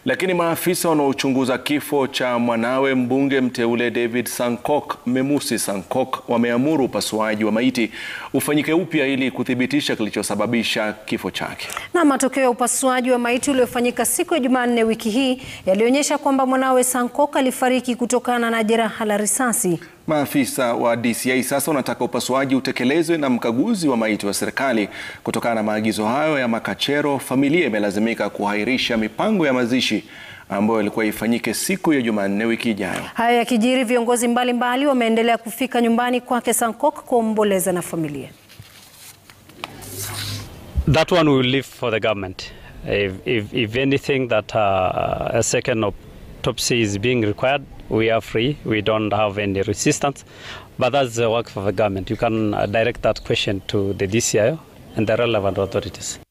Lakini maafisa wanaochunguza kifo cha mwanawe mbunge mteule David Sankok, Memusi Sankok, wameamuru upasuaji wa maiti ufanyike upya ili kuthibitisha kilichosababisha kifo chake. Na matokeo ya upasuaji wa maiti uliofanyika siku ya Jumanne wiki hii yalionyesha kwamba mwanawe Sankok alifariki kutokana na jeraha la risasi. Maafisa wa DCI sasa wanataka upasuaji utekelezwe na mkaguzi wa maiti wa serikali. Kutokana na maagizo hayo ya makachero, familia imelazimika kuahirisha mipango ya mazishi ambayo ilikuwa ifanyike siku ya Jumanne wiki ijayo. Haya yakijiri, viongozi mbalimbali wameendelea kufika nyumbani kwake Sankok kuomboleza na familia. That one will leave for the government. If, if, if anything that uh, a second autopsy is being required, we are free. We don't have any resistance. But that's the work for the government. You can uh, direct that question to the DCIO and the relevant authorities.